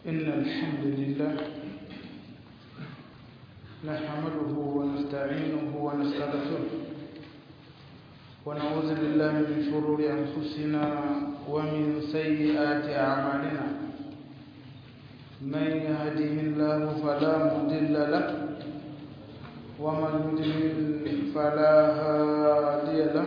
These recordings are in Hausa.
إن الحمد لله نحمده ونستعينه ونستغفره ونعوذ بالله من شرور أنفسنا ومن سيئات أعمالنا من يهده الله فلا مضل له ومن يضلل فلا هادي له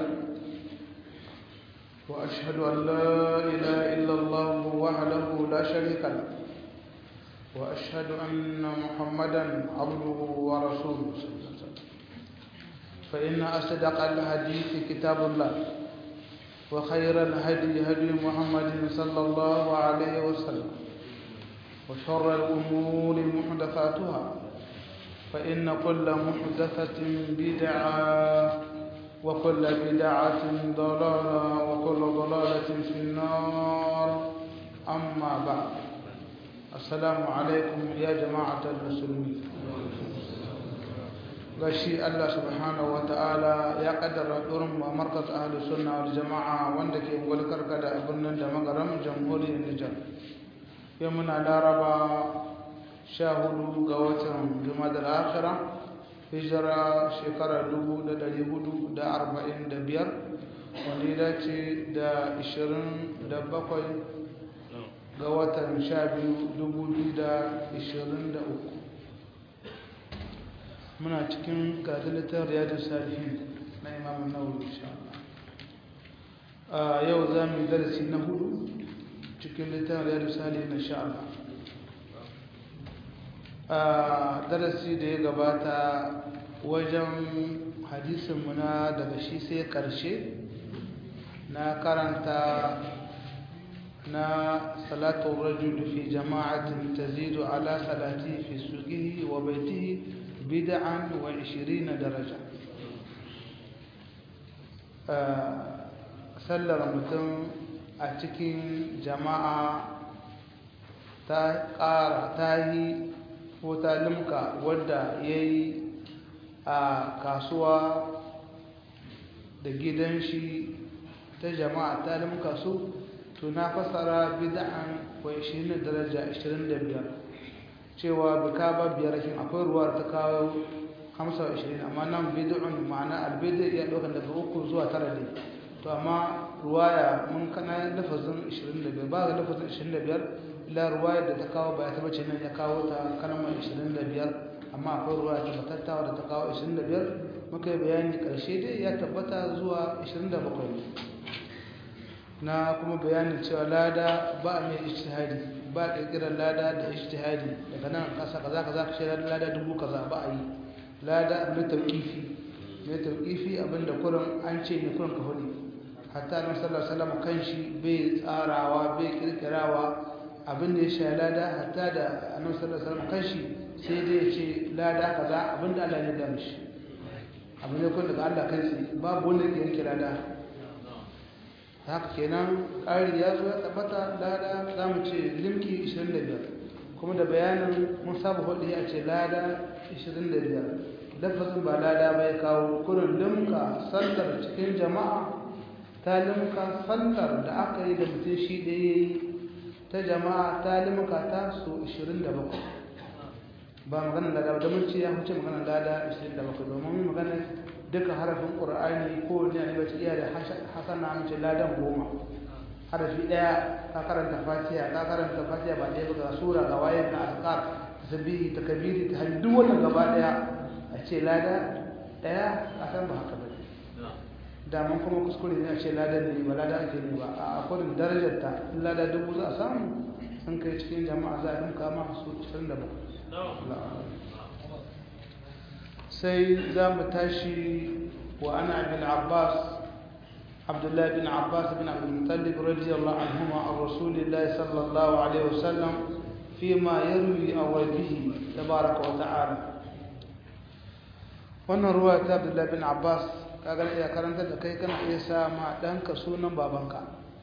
وأشهد أن لا إله إلا الله وحده لا شريك له وأشهد أن محمدا عبده ورسوله صلى الله عليه وسلم فإن أصدق الحديث كتاب الله وخير الهدي هدي محمد صلى الله عليه وسلم وشر الأمور محدثاتها فإن كل محدثة بدعة وكل بدعة ضلالة وكل ضلالة في النار أما بعد السلام عليكم يا جماعة المسلمين gashi Allah subhanahu wa ta'ala ya kaddara durin markaz ahli sunna wal jama'a wanda ke gulkar da birnin da magaram jamhuriyar Nijar yau muna laraba sha hudu ga watan jumadar akhira hijira shekara dubu da dari hudu da arba'in da biyar wanda ya dace da ishirin da bakwai ga watan sha biyu dubu biyu da ishirin da uku muna cikin gadalitar riyadu salihin na imamun nawawi insha Allah yau za mu yi darasi na hudu cikin littafin riyadu salihin na sha Allah a darasi da ya gabata wajen hadisinmu na daga shi sai karshe na karanta na salatun rajul fi jama'atin tazidu ala salati fi suqihi wa baitihi bid'an wa 20 daraja sallar mutum a cikin jama'a ta ƙara ta yi ko ta limka wadda ya yi a kasuwa da gidan shi ta jama'a ta limka su to na fasara bid'an wa 20 daraja 25 cewa bika ba biyar kin akwai ruwa ta kawo 25 amma nan bid'un ma'ana albid'a ya dauka daga uku zuwa tara ne to amma ruwaya mun kana lafazin 25 ba ga lafazin 25 ila ruwaya da ta kawo ba ta bace nan ya kawo ta kalmar 25 amma akwai ruwaya ta batattawa da ta kawo 25 muka yi bayani karshe dai ya tabbata zuwa 27 na kuma bayanin cewa lada ba a mai ijtihadi ba kirkirar lada da ijtihadi daga nan kasa kaza kaza ka ce lada dubu kaza ba a yi lada na tauqifi na tauqifi abinda kurin an ce ne kurin ka hudu hatta na sallallahu alaihi wasallam kanshi bai tsarawa bai kirkirawa abinda ya sha lada hatta da annabi sallallahu alaihi wasallam kanshi sai dai ya ce lada kaza abinda Allah ya da mishi abin da kun daga Allah kansa babu wanda ya yanke lada haka kenan ƙari ya zo ya tabbata lada za mu ce limki 25 kuma da bayanin mun saba hudu ya ce lada 25 lafazin ba lada bai kawo kurin limka sallar cikin jama'a ta limka sallar da aka yi da mutum shi ɗaya yi ta jama'a ta limka ta so 27 ba maganar lada ba da mun ce ya huce maganar lada 27 domin maganar duka harafin ƙura'ani ko ne a nibaci iya da hasana mace ladan goma harafi ɗaya ka karanta fatiya ka karanta fatiya ba ɗaya ba ga sura ga waye ga azkar tasbihi takbiri ta hajji duk wannan gaba ɗaya a ce lada ɗaya a san ba haka ba da mun kuma kuskure ne a ce ladan ne ba lada ake ne ba a akwai darajar ta in lada dubu za a samu sun kai cikin jama'a za a dinka ma su 27 sai za mu tashi wa ana abin abbas abdullahi bin abbas bin abdulmutallib radiyallahu anhuma an rasulillahi sallallahu alaihi wasallam fi ma yarwi a wabihi tabaraka wa ta'ala wannan ruwa ta abdullahi bin abbas kagar iya karanta da kai kana iya sa ma ɗanka sunan babanka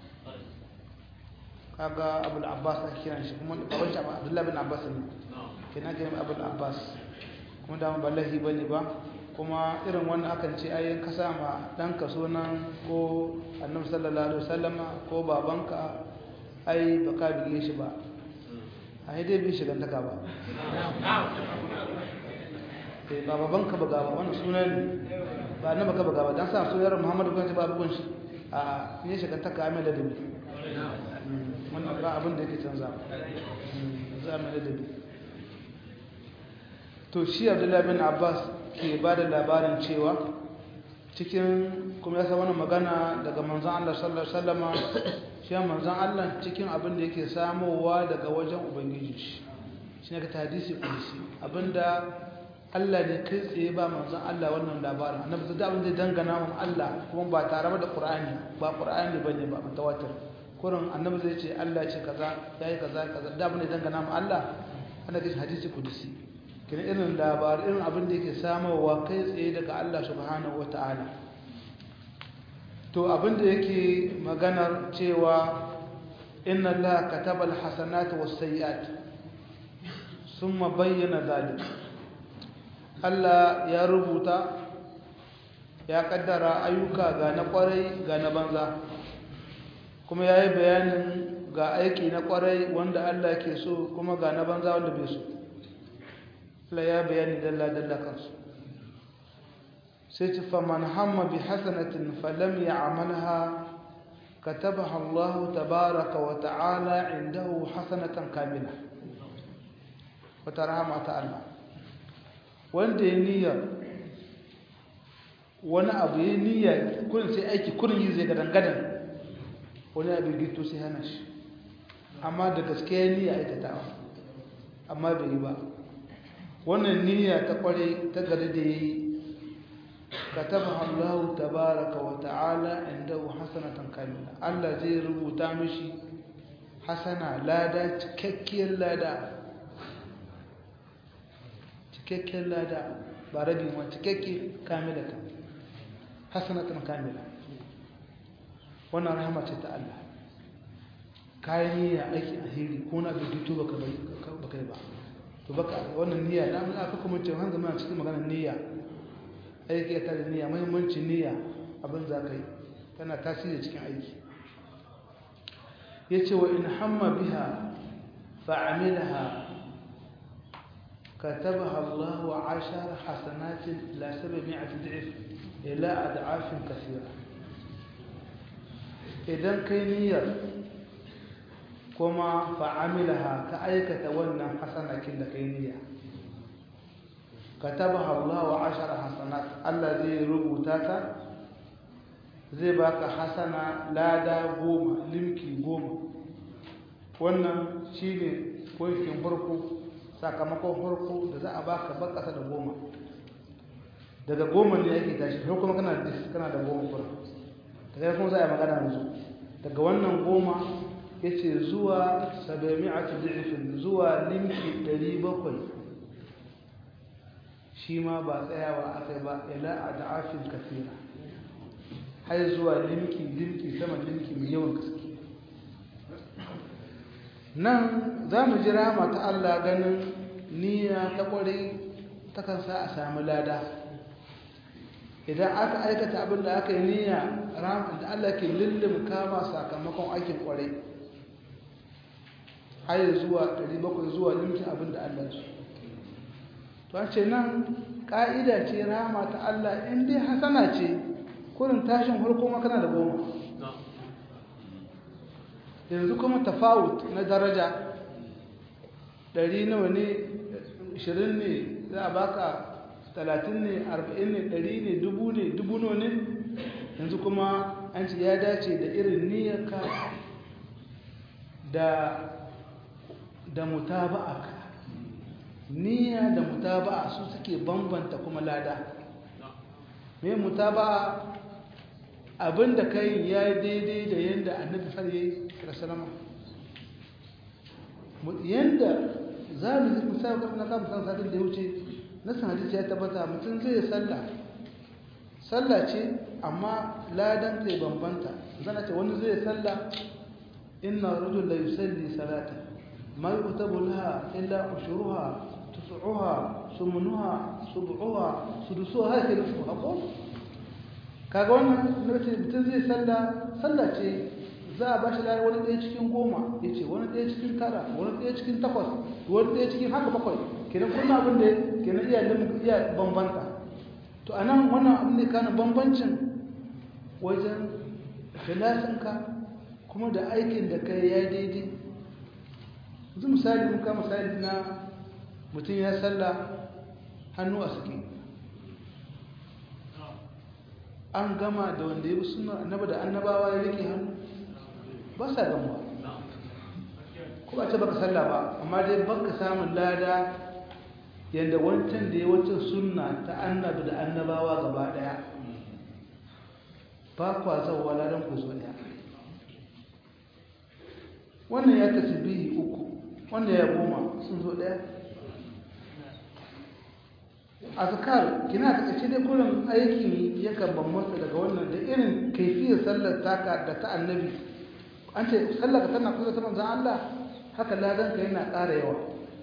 kaga abul abbas ake kiran shi kuma baban shi abdullahi bin abbas ne kenan kiran abul abbas kuma da ba lahi ba ne ba kuma irin wannan akan ce ayyan ka sa ma ɗanka sunan ko annabi sallallahu alaihi wasallama ko babanka ai ba ka bige shi ba a dai bai shigantaka ba ba baban ka baga ba wani suna ne ba na baka baga ba don sa sunar muhammadu kwanci ba abubuwan shi a ne shigantaka mai ladabi wannan ba abin da yake canza za mai ladabi to shi abdullahi bin abbas ke ba da labarin cewa cikin kuma ya wani magana daga manzan Allah sallallahu Alaihi wasallama shi manzan Allah cikin abin da yake samowa daga wajen ubangiji shi shi ne ka tadisi kulisi abinda Allah ne kai tsaye ba manzan Allah wannan labarin annabi da abin da dangana wa Allah kuma ba tare da Qur'ani ba Qur'ani bane ba mutawatir kurin annabi zai ce Allah ce kaza yayi kaza kaza da abin da dangana wa Allah annabi hadisi kulisi kina irin labarin irin abin da yake samarwa kai tsaye daga Allah subhanahu ta'ala. to abin da yake maganar cewa inna Allah kataba alhasanati was-sayyi'at thumma bayyana dhalik Allah ya rubuta ya kaddara ayyuka ga na kwarai ga na banza kuma yayi bayanin ga aiki na kwarai wanda Allah ke so kuma ga na banza wanda bai so la ya bayani dalla-dalla kansu sai ci faman hamma bi hasanatin falam ya amalha katabaha Allah tabaraka wa ta'ala indahu hasanatan kamila wata rahama ta Allah wanda ya niyyar wani abu ya niyyar kurin sai aiki kurin yi zai gadan-gadan wani abu gito sai hana shi amma da gaske ya niyya aikatawa amma bai yi ba wannan niyya ta kware ta gari da yayi katabaha Allah tabaaraka wa ta'ala indahu hasanatan kamila Allah zai rubuta mishi hasana lada cikakkiyar lada cikakkiyar lada ba rabi ma cikakke kamila ta hasanatan kamila wannan rahama ce ta Allah kayan niyya aiki alheri ko na bai fito baka bai baka ba to baka wannan niyya da mun aka kuma ce hanga muna cikin maganar niyya aiki ta da niyya muhimmancin niyya abin za ka yi tana tasiri cikin aiki yace wa in hamma biha fa'amilaha كتبها الله عشر حسنات لا سبعمائة ضعف إلى أضعاف كثيرة إذا كينير كما فعملها كأيكة ونا حسنة كلا كينير كتبها الله عشر حسنات الذي ربوتاتا zai baka hasana lada goma limki goma wannan shine koyin farko sakamakon farko da za a baka ba kasa da goma daga goma ne yake tashi sai kuma kana da kana da goma fura daga kuma za a yi magana yanzu daga wannan goma yace zuwa 700 da'ifin zuwa limki 700 shi ma ba tsayawa akai ba ila ad'afin kathira har zuwa limki limki sama limki mai yawan gaske nan za mu jira mata Allah ganin niyya ta ƙware takan sa a sami lada idan aka aikata abin da aka yi niyya ramin da Allah ke lullum kama sakamakon aikin ƙware har zuwa 700 zuwa limkin abin da Allah su to a ce nan ƙa'ida ce rama ta Allah in dai hasana ce kurin tashin harko makana da goma yanzu kuma tafawut na daraja ɗari nawa ne ishirin ne za a baka talatin ne arba'in ne ɗari ne dubu ne dubu nawa ne yanzu kuma an ce ya dace da irin niyyarka da da mutaba'a niyya da mutaba'a su suke bambanta kuma lada me mutaba'a abinda kai ya yi daidai da yadda annabi far yi rasulama yadda za mu yi musayar na kama san sadin da ya wuce na sanadisi ya tabbata mutum zai salla salla ce amma ladan zai bambanta zana ce wani zai salla inna rajul la yusalli salata ma yuktabu laha illa ushuruha tusu'uha sumunuha sub'uha sudusuha haka da su hako kaga wannan nace mutum zai salla salla ce za a ba shi lada wani ɗaya cikin goma ya ce wani ɗaya cikin tara wani ɗaya cikin takwas wani ɗaya cikin haka bakwai kenan kuna abin da kenan iya iya bambanta to a nan wannan abin da kana bambancin wajen filasinka kuma da aikin da kai ya daidai yanzu misali mun kama misali na mutum ya salla hannu a suke an gama da wanda ya bi suna annaba da annabawa ya rike hannu ba sa gamuwa ko ba ce baka sallah ba amma dai baka samun lada yadda wancan da ya wancan sunna ta annabi da annabawa gaba daya ba kwa zauwa ladan ku zo daya wannan ya tasbihi uku wanda ya goma sun zo daya azkar kina ta kace dai kullum aikin yakan bambanta daga wannan da irin kaifiyar sallar taka da ta annabi an ce sallar ka tana kusa ta manzon Allah haka ladan ka yana ƙara yawa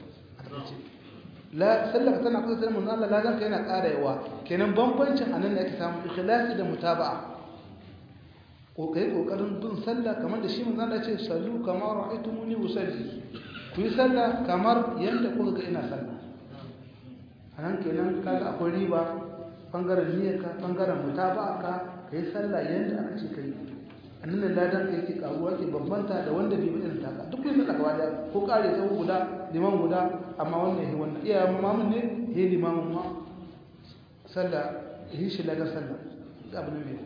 la sallar ka tana kusa ta manzon Allah ladan ka yana ƙara yawa kenan bambancin anan ne ake samu ikhlasi da mutaba'a ko kai kokarin bin sallah kamar da shi manzon Allah ya ce sallu kamar ra'aytumuni usalli ku yi sallah kamar yanda kuka ga ina sallah a nan kenan kaga akwai riba bangaren niyyarka bangaren mutaba'aka ka yi sallah yadda aka ce ka yi a nan da ladan ka yake karuwa ke bambanta da wanda bai bi irin taka duk yin sallah gaba daya ko kare sau guda liman guda amma wannan ya wannan iya mamun ne ya limamin ma sallah yi shi lagar sallah ga abin mai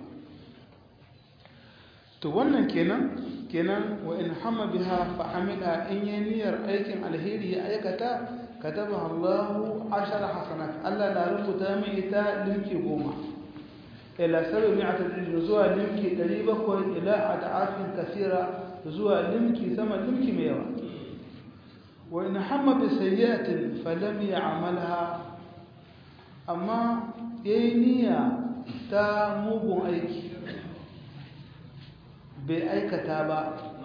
to wannan kenan kenan wa in hamma biha fa amila in yi niyyar aikin alheri ya aikata كتبها الله عشر حسنات ألا لا ربط مئتا لمكي قوما إلى سبعمائة زوى لمكي قريبا إلى أضعاف كثيرة زوى لمكي ثم لمكي ميوا وإن حم بسيئة فلم يعملها أما ينيا تا موبون أيكي بأيك تابا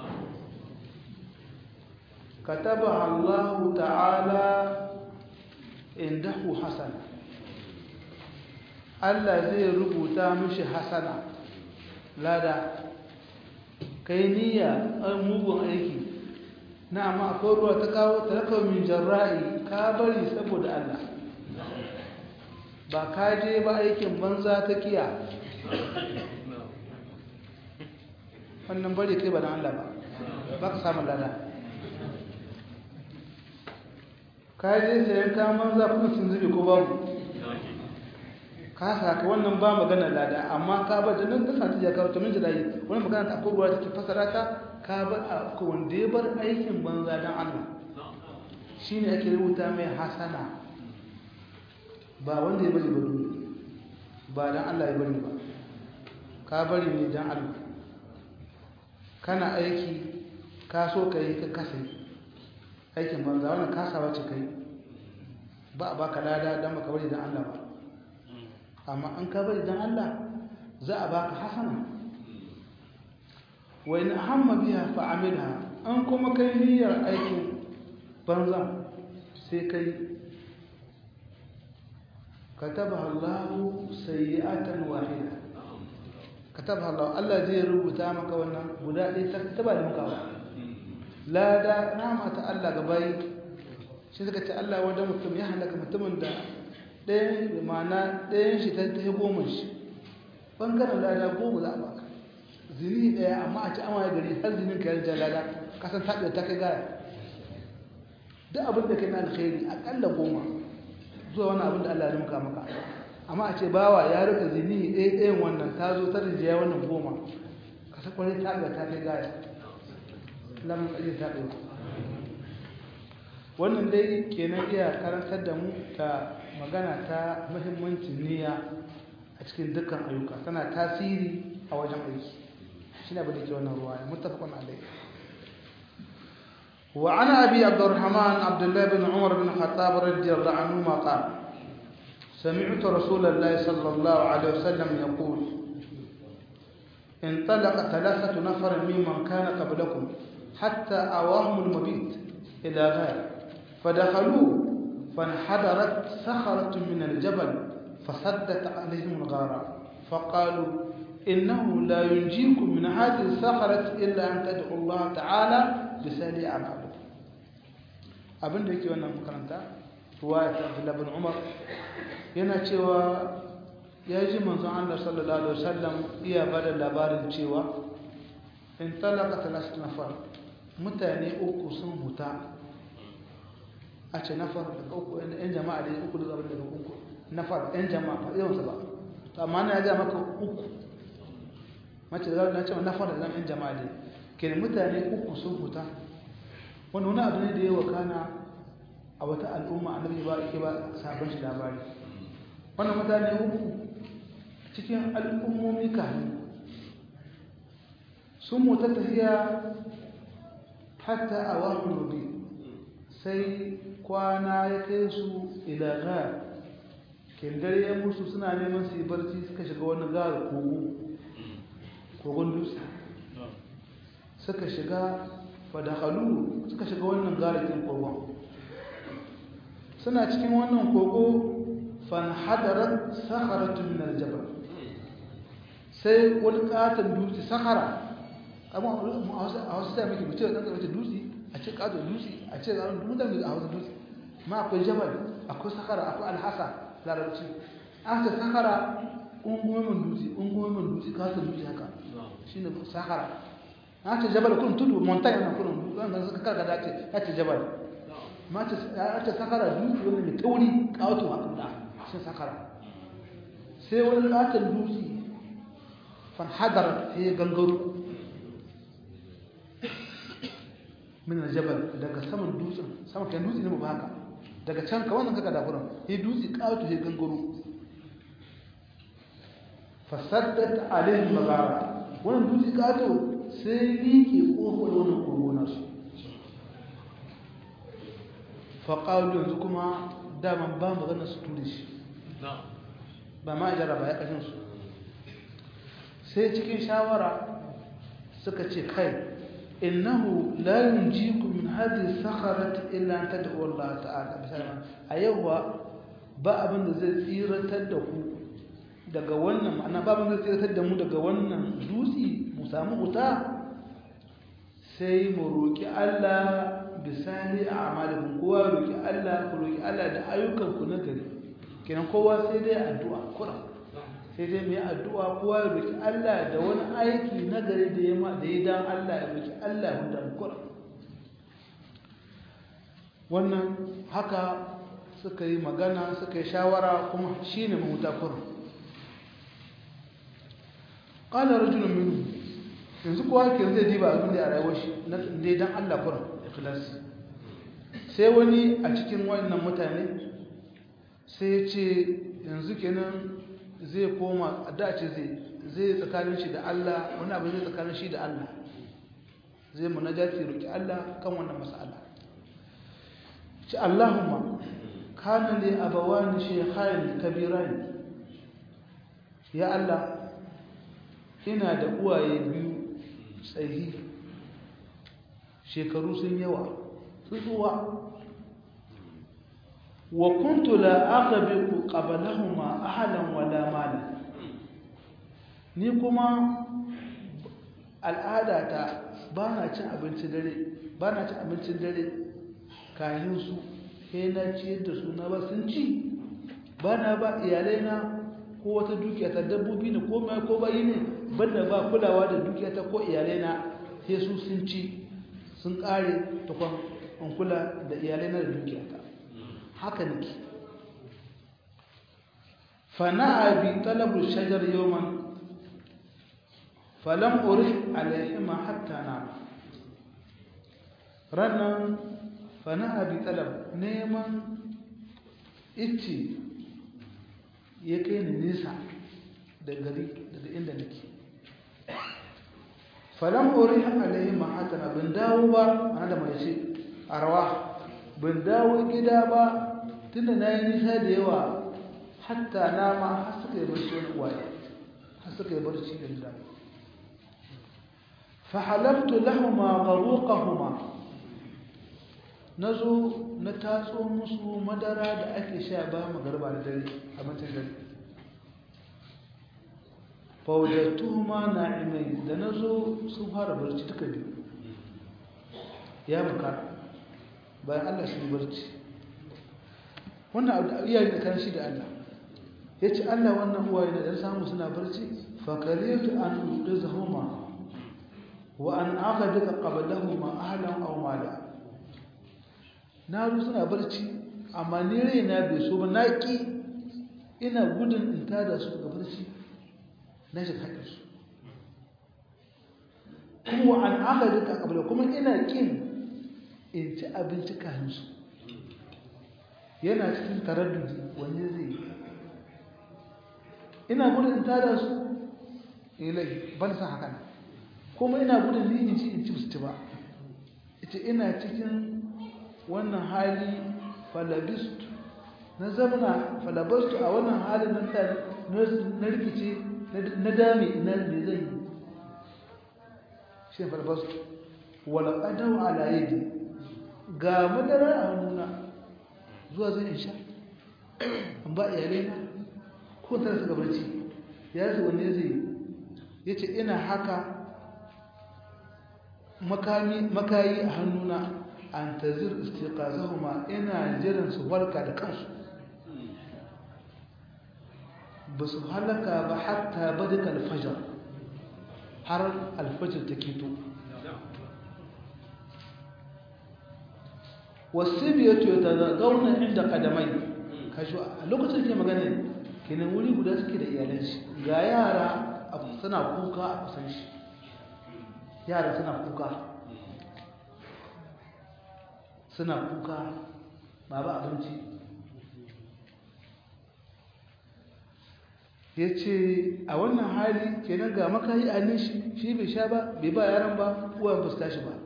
كتبها الله تعالى عنده حسنة Allah zai rubuta mishi hasana lada kai niyya an mugun aiki na amma akwai ruwa ta kawo talaka min jarra'i ka bari saboda Allah ba ka je ba aikin banza ta kiya wannan bari kai ba na Allah ba ba ka samun lada kayan sayan kaman zafin sun zube ko babu ka saka wannan ba magana lada amma ka ba da nan kasa ta jaka ta minji dai wani magana ta akwai ruwa take fasara ta ka ba a wanda ya bar aikin banza dan Allah shine ake rubuta mai hasana ba wanda ya bari ba dole ba dan Allah ya bari ba ka bari ne dan Allah kana aiki ka so ka yi ka kasa aikin banza wannan kasawa ce kai ba a baka lada don baka bari don Allah ba amma an ka bari don Allah za a baka hasana wa in hamma biya fa amilha an kuma kai niyyar aikin banza sai kai katabaha Allah sayyi'atan wahida katabaha Allah Allah zai rubuta maka wannan guda ɗaya ta ba da muka ba lada rahama ta Allah ga bayi shi suka ce Allah wanda mutum ya halaka mutumin da ɗayan ma'ana ɗayan shi ta ta goma shi ɓangaren lada goma za a baka zini ɗaya amma a ci ama ya gari har zinin ka yarda lada kasan taɓe ta kai gaya duk abin da kai na alkhairi aƙalla goma zuwa wani abin da Allah ya muka maka amma a ce bawa ya rika zini ɗaya ɗayan wannan ta zo ta rijiya wannan goma kasa kwarai taɓe ta kai gaya lamun ƙarfi ta ɗauka wannan dai kenan iya karantar da mu ta magana ta muhimmancin niyya a cikin dukkan ayyuka tana tasiri a wajen aiki shi ne abin da ke wannan ruwa ya mutafakon alai وعن أبي عبد الرحمن عبد الله بن عمر بن الخطاب رضي الله عنهما قال سمعت رسول الله صلى الله عليه وسلم يقول انطلق ثلاثة نفر ممن كان قبلكم حتى أواهم المبيت إلى غير فدخلوا فانحدرت صخرة من الجبل فسدت عليهم الغارة فقالوا innahu la yunjikum min hadhihi sakharat illa an tad'u Allah ta'ala bi sali a'mal abinda yake wannan makaranta ruwaya ta Abdullah bin Umar yana cewa ya ji manzon Allah sallallahu alaihi wasallam iya bada labarin cewa in talaka talas nafar mutane uku sun huta a ce nafar daga uku yan jama'a da uku daga daga uku nafar yan jama'a ba yawansa ba to amma na ga maka uku mace da na ce nafar da yan jama'a ne ke mutane uku sun huta wani wani abu ne da yawa kana a wata al'umma annabi ba yake ba sabon shi labari wannan mutane uku cikin al'ummomi kanu sun mota tafiya hatta a wani rubi sai kwana ya kai su ilaga kendare ya musu suna neman su yi barci suka shiga wani gara kogo kogon dutse suka shiga fadakalu suka shiga wannan garakin kogon suna cikin wannan kogo fanhadarar sakaratun min aljabal sai wani katon dutse sakara amma a wasu sai muke mutu da ɗan dutse a ce katon dutse a ce zaron dutse a wasu dutse ma akwai jabal akwai sakara akwai alhasa larabci an ce sakara ungumin dutse ungumin dutse katon dutse haka shi ne sakara an ce jabal kun tudu montagne na kurin dutse wanda suka karkada ce ya ce jabal ma ce sakara dutse wanda mai tauri kawato haka da shi sakara sai wani katon dutse fanhadar sai ya gangaro min aljabal daga saman dutsen sama kan dutse ne ba haka daga can ka wannan kaga dafuran sai dutse kawato sai gangaro fasaddat alaihim magara wannan dutse kato sai liƙe kofar wannan kogonar su faƙalu yanzu kuma daman ba magana su ture shi ba ma ijara ba ya ƙashin su sai cikin shawara suka ce kai innahu la yunjikum min hadhihi sakharati illa an tad'u Allah ta'ala bisalaman a yau ba abin da zai tsiratar da ku daga wannan ma'ana ba abin da zai tsiratar da mu daga wannan dutse mu samu wuta sai mu roki Allah bisani a amalin kowa roki Allah ku roki Allah da ayyukan ku na gari kenan kowa sai dai addu'a kura sai dai mai addu'a kowa ya roki Allah da wani aiki na gari da ya ma da ya dan Allah ya roki Allah da kura wannan haka suka yi magana suka yi shawara kuma shine mahuta kura qala rajulun minhum yanzu kowa ke zai diba abin da a rayuwar shi na dai dan Allah kura ikhlasi sai wani a cikin wannan mutane sai ya ce yanzu kenan zai koma a dace zai zai tsakanin shi da Allah wani abu zai tsakanin shi da Allah zai munajati roki Allah kan wannan mas'ala ci Allahumma kana li abawani shaykhain kabiran ya Allah ina da uwaye biyu tsayi shekaru sun yawa tsuwa wa kuntu la aqbiqu qablahuma ahlan wala mala ni kuma al'adata bana cin abinci dare bana cin abincin dare kayan su sai na ciyar da su na ba sun ci bana ba iyalai na ko wata dukiya ta dabbobi ne ko mai ko bayi ne banda ba kulawa da dukiya ta ko iyalai na sai su sun ci sun kare tukwan in kula da iyalai na da dukiya ta haka nake fana'a bi talabu shajar yawman falam urih alaihima hatta na rannan fana'a bi talab neman itti ya kai ni nisa da gari daga inda nake falam urih alaihima hatta na bin dawo ba ana da mai ce arwa bin dawo gida ba tunda na yi nisa da yawa hatta na ma har suka yi barci wani uwaye har suka yi barci da gida fahalabtu lahuma baruqahuma nazo na tatso musu madara da ake sha ba magarba da dare a matan dare faujattuhuma na'imai da nazo sun fara barci duka biyu ya makara bayan Allah sun barci wannan abu da iyaye da kan shi da Allah yace Allah wannan uwaye da dan samu suna barci fa karitu an udizhuma wa an akhadaka qablahuma ahlan aw mala na ru suna barci amma ni raina bai so ba naki ina gudun in tada su daga barci na shiga haƙin su kuma an akhadaka qabla kuma ina kin in ci abinci kafin su yana cikin taraddudi wanne zai yi ina gudun in tada su ilai ban san haka kuma ina gudun ni in ci in ci su ci ba ita ina cikin wannan hali falabistu na zamana falabastu a wannan halin nan ta na rikice na dame na me zai yi shi ne falabastu wala ƙadau ala yadi ga madara a hannuna zuwa zai in sha in ba iyalai na ko ta suka barci ya ce wanne zai ya ce ina haka makayi a hannuna an tazir istiqazahuma ina jiran su barka da kansu ba su halaka ba hatta badika alfajar har alfajar ta keto wasu biyatu ta zauna inda kadamai kashi a lokacin ke magana kenan wuri guda suke da iyalanci ga yara suna kuka a kusan shi yara suna kuka suna kuka babu abinci ya ce a wannan hali kenan ga makayi a nishi shi bai sha ba bai ba yaran ba uwan ba su tashi ba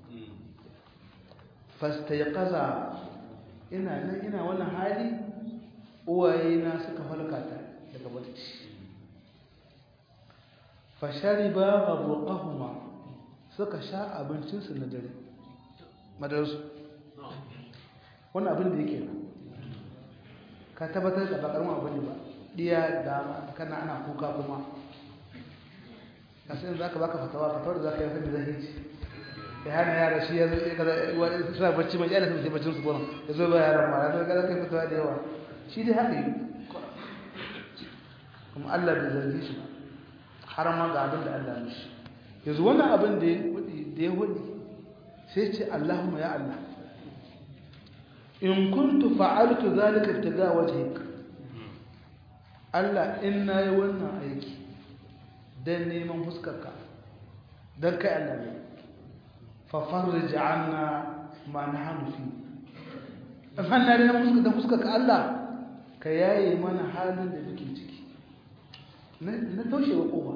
fasta ya kaza ina nan ina wannan hali uwaye na suka falkata daga barci fashari ba ga roƙahuma suka sha abincinsu na dare madarsu wani abin da yake nan ka tabbatar da bakar abu ne ba diya da kana ana kuka kuma a sai za ka baka fatawa fatawar da za ka yi sani zai ci ya hana yara shi ya zai kaza wani suna bacci mai yana sun baccin su gona ya zo ba yaran ma ya zo kaza kai fatawa da yawa shi dai haka yi kuma Allah bai zargi shi ba har ma ga abin da Allah mishi yanzu wannan abin da ya hudu sai ce Allahumma ya Allah in kuntu fa'altu zalika ibtiga wajhik Allah in nayi wannan aiki dan neman fuskarka dan kai Allah ne fa farij 'anna ma nahnu fi fa na da fuskar dan fuskarka Allah ka yaye mana halin da muke ciki na toshe wa kowa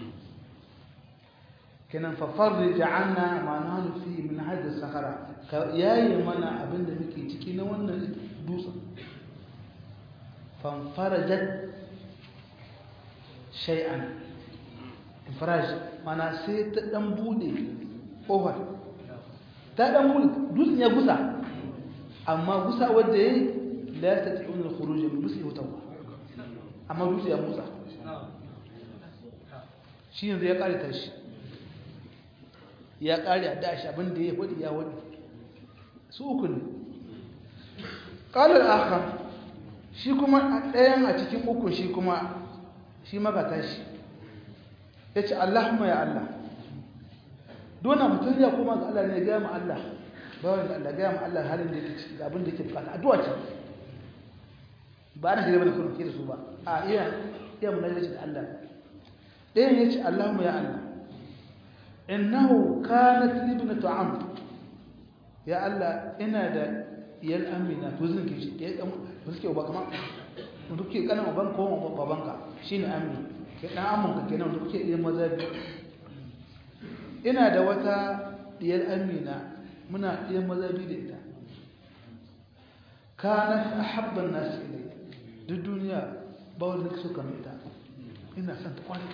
kenan fa farij 'anna ma nahnu fi min hadha sahara ka yaye mana abinda muke ciki na wannan dutsen fanfarajat shay'an infiraj mana sai ta dan bude kofar ta dan bude dutsen ya gusa amma gusa wanda yayi la yastati'un al-khuruj min musi watawa amma dutsen ya musa shi yanzu ya kare tashi ya kare a dashi abinda ya wadi ya wadi su uku ne ƙalar aka shi kuma a ɗayan a cikin uku shi kuma shi magata shi ya ce allahumma ya allah dona mutum ya kuma ga allah ne gaya ma allah bawan da allah gaya ma allah halin da yake ciki abin da yake bukata addu'a ce ba na shirya bane kuma ke da su ba a iya iya munajjaci da allah ɗayan ya ce allahumma ya allah innahu kanat libnatu amr ya Allah ina da iyal amina to zan ke shi ya dan suke ba kama mun duke kana uban ko babanka shine ammi ke dan amman ka kenan da kuke iya maza biyu ina da wata iyal amina muna iya maza biyu da ita kana ahabba an-nas ilayya duk duniya ba wanda kake so kamar ita ina son ta kwana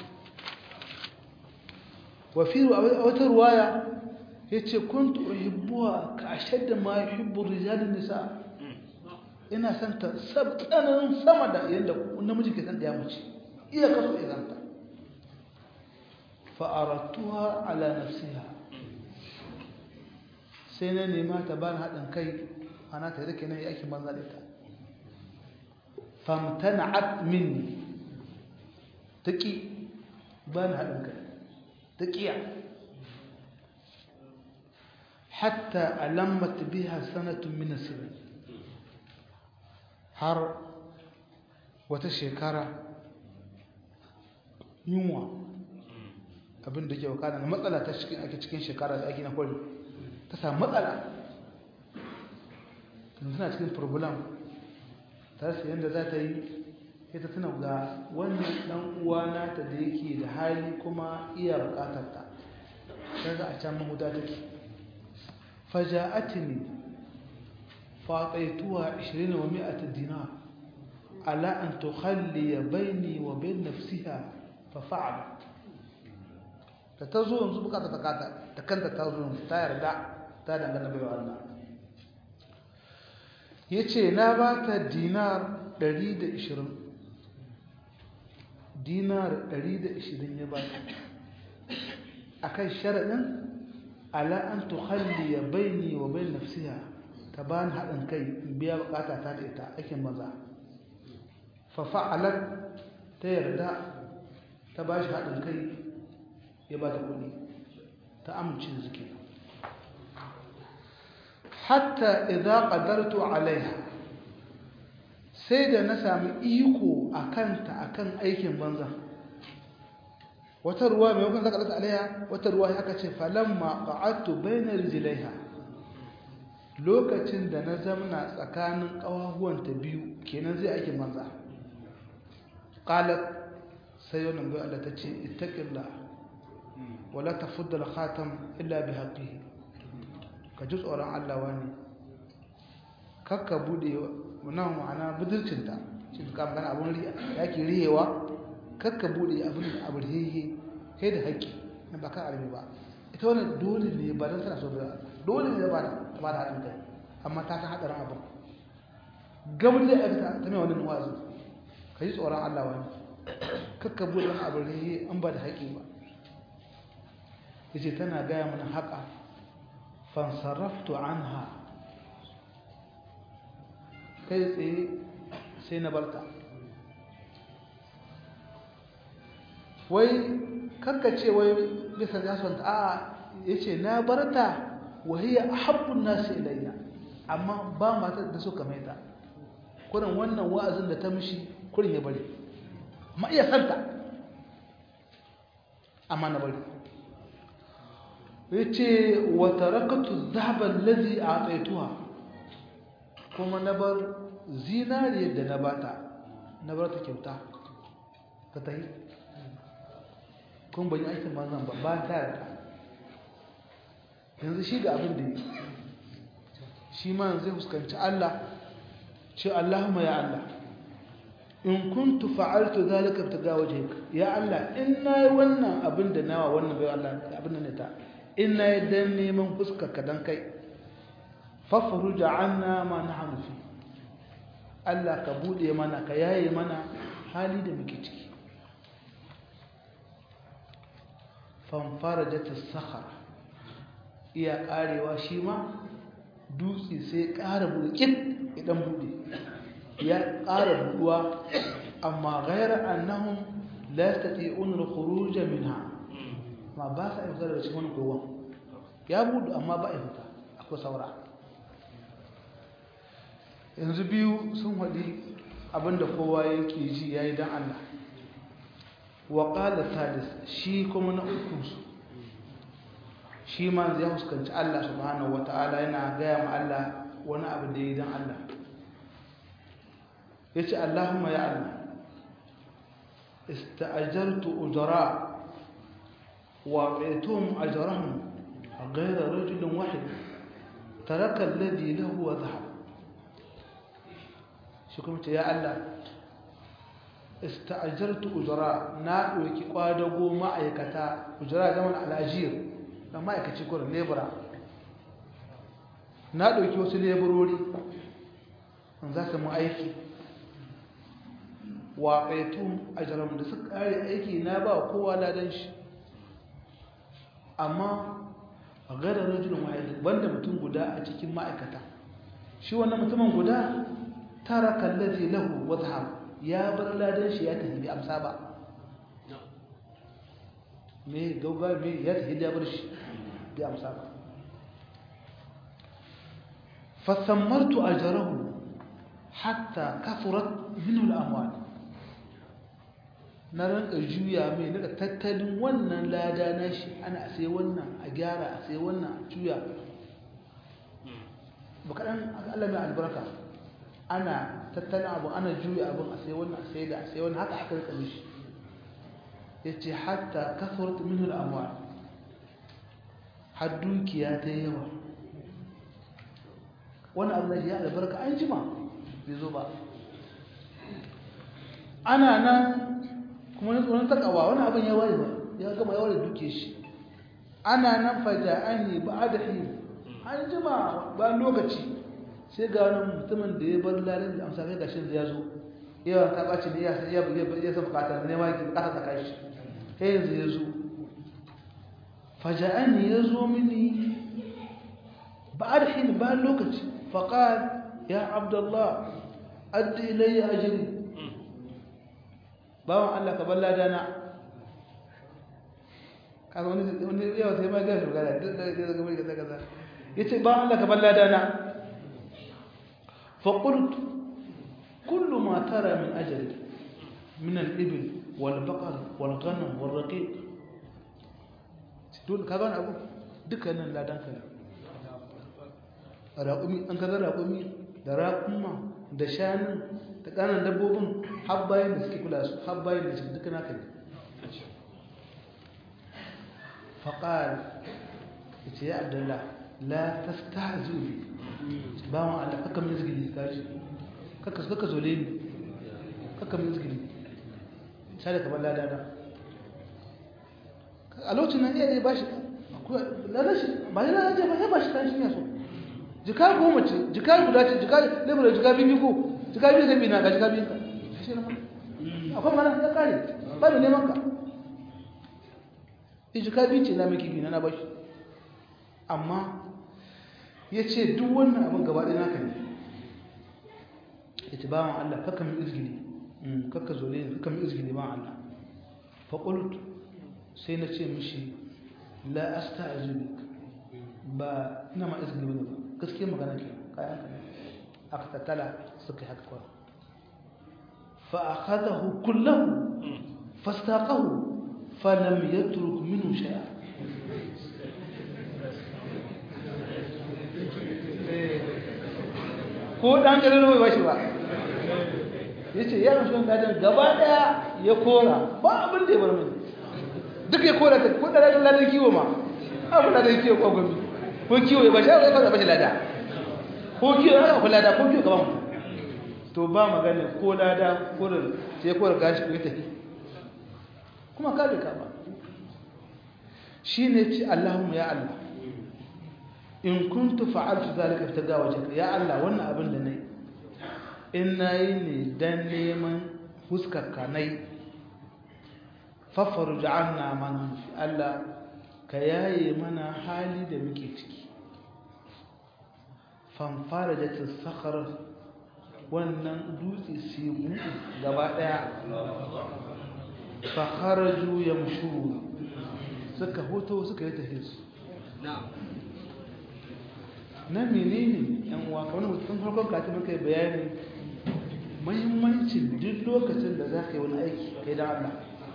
wa fi wata ruwaya yace kuntu uhibbuha ka ashadda ma yuhibbu rijalun nisa ina son ta sabtanan sama da yanda namiji ke san da ya mace iya kaso idan ta fa'aratuwa ala nafsiha sai na nema ta ba haɗin kai ana ta rike na yi aikin banza da ita famtana'at minni ta ƙi ba ni haɗin kai ta ƙiya hatta alammat biha sanatun min asirin har wata shekara yunwa abin da ke wakana na matsala ta cikin ake cikin shekara da ake na kwari ta samu matsala suna cikin problem ta su yadda za ta yi ita tana ga wannan dan uwa nata da yake da hali kuma iya bukatar ta sai za a can mahuda take faja'atini fataituha 20 wa 100 dinar ala an tukhalli baini wa bain nafsiha fa fa'alat da ta zo yanzu bukata ta kata ta kanta ta zo yanzu ta yarda ta dangana bai wa Allah yace na ba ta dinar 120 dinar 120 ya ba ta akan sharadin ala an tukhalli baini wa bain nafsiha ta ba ni hadin kai in biya bukata ta da ita aikin maza fa fa'alat ta yarda ta ba shi hadin kai ya ba ta kudi ta amince da suke hatta idza qadartu alaiha sai da na sami iko akanta akan aikin banza wata ruwa mai wakon zaka dasa alaiha wata ruwa aka ce falamma qa'adtu bayna rijlaiha lokacin da na zamna tsakanin kawahuwanta biyu kenan zai aikin banza qalat sai wannan bai Allah ta ce ittaqillah wala tafudda al-khatam illa bi haqqihi ka ji tsoron Allah wani kakka bude wannan ma'ana budurcinta shi ka magana abun riya yake riyewa kakka bude abin abin riye kai da haƙƙi na ba kan arme ba ita wannan dole ne ba dan tana so ba dole ne ba da ba da haɗin kai amma ta san hadarin abin gaban da aka ta mai wannan wazi ka ji tsoron Allah wani kakka bude wani abin riye an ba da haƙƙi ba yace tana gaya mana haka fansaraftu anha kai tsaye sai na barta wai ce wai bisa jasonta a ya ce na barta wahiyar habbun nasu ilayya amma ba matar da suka maita kurin wannan wa'azin da ta mishi kurin ya bari ma iya santa amma na bari yace wa tarakatu dhahaba allazi a'taytuha kuma na bar zinariyar da na bata na bar ta kyauta ta tayi kun ban yi aikin manzan ba ba ta yarda yanzu shi ga abin da yi shi ma zai fuskanci Allah ce Allahumma ya Allah in kuntu fa'altu zalika ibtiga wajhika ya Allah in nayi wannan abin da nawa wannan bai Allah abin da ne ta in na yi don neman fuskarka don kai fafaruja anna ma na hannufi Allah ka buɗe mana ka yaye mana hali da muke ciki fanfara jata sakara iya ƙarewa shi ma dutse sai ƙara buɗe idan buɗe ya ƙara buɗuwa amma gairar annahun la yastati'un al-khuruj minha ma ba sa yi fita daga cikin wani kogon ya budu amma ba a fita akwai saura yanzu biyu sun haɗi abinda kowa yake ji ya yi don Allah wa ƙala talis shi kuma na ukunsu shi ma ya fuskanci Allah subhanahu wa ta'ala yana gaya ma Allah wani abu da ya yi don Allah ya ce Allahumma ya Allah ista'ajartu ujara وأعطيتهم أجرهم غير رجل واحد ترك الذي له وذهب شكرا يا الله استأجرت أجراء نا وكي قادغو ما أيكتا أجراء زمن الأجير لما أيكتي كور ليبرا na ɗauki wasu leburori in za su mu aiki wa ƙaitun a da suka ƙare aiki na ba kowa ladan shi amma a gada rajulun wahid banda mutum guda a cikin ma'aikata shi wannan mutumin guda tara kallazi lahu wa zahab ya bar ladan shi ya tafi amsa ba me gauga me ya tafi ya bar shi bi amsa ba فثمرت أجره حتى كثرت منه الأموال na ranka juya mai daga tattalin wannan lada na shi ana sai wannan a gyara a sai wannan a juya ba kaɗan Allah mai albarka ana tattalin abu ana juya abin a sai wannan a sai da a sai wannan haka aka rika mishi ya ce hatta kasuwar minhu al'amwa har dukiya ta yawa wani abu da ya albarka an jima bai zo ba ana nan kuma na tsoron takawa wani abin ya waye ba ya gama yawa da duke shi ana nan faja an yi ba a da hin an jima ba lokaci sai ga wani mutumin da ya bar lalin da amsa kai gashin da ya zo yawan ta ɓaci ne ya san ya san bukatar ne ma yake bukatar ta kai shi sai yanzu ya zo faja an ya zo mini ba a da hin ba lokaci faƙal ya abdullah addi ilayya ajiri bawan Allah ka balla dana kaga wani wani yawa sai ma ga shugaba duk da ga ga ga kaza yace bawan Allah ka balla dana fa qult kullu ma tara min ajali min al-ibil wal baqar wal ghanam wal raqiq dole kaga wani abu dukkanin ladan ka raƙumi an kaga raƙumi da raƙuma da shanun da ƙanan dabbobin habbayin da suke kula su habbayin da suke duka naka ne faƙar ita ya abdullah la ta sta zubi ba wa Allah kaka min zgili kashi kaka kaka zole ni kaka min zgili sai da kamar ladana a lokacin nan iya ba shi ladana shi ba ya ladana ba ya ba shi kan shi ya so jika goma ce jika guda ce jika lebura jika biyu ko jika biyu zai na ga jika biyu ka shi na akwai mana ya kare ba da neman ka jika biyu ce na miki biyu na bashi amma ya ce duk wannan abin gaba ɗaya naka ne ya ce bawan Allah kakka min izgili kakka zole ne kakka min izgili bawan Allah faƙulut sai na ce mishi la asta azubi ba ina ma izgili wani ba gaske magana ke kayan ka aka tattala suka haka kwa fa akhadahu kullahu fastaqahu falam yatruk minhu shay'a ko dan garin bai bashi ba yace ya rushe gadan gaba daya ya kora ba abin da ya bar mini duk ya kora ta ko da ladan kiwo ma abin da kiwo ko gobe ko kiwo ya bashi ya fara bashi lada ko kiwo ya fara lada ko kiwo gaban to ba magana ko lada ko da sai ko gashi ko tafi kuma ka ka ba shine ci Allahumma ya Allah in kuntu fa'altu zalika ibtiga wajhaka ya Allah wannan abin da nayi in nayi ne dan neman huskarka nayi fafaruj anna man fi Allah ka yaye mana hali da muke ciki fanfarajat as-sakhar wannan dutse sai buɗe gaba daya fa kharaju yamshu suka hoto suka yi tafiya na'am na menene yan uwa kamar mutum farkon kati muka yi bayani muhimmancin duk lokacin da za ka yi wani aiki kai don Allah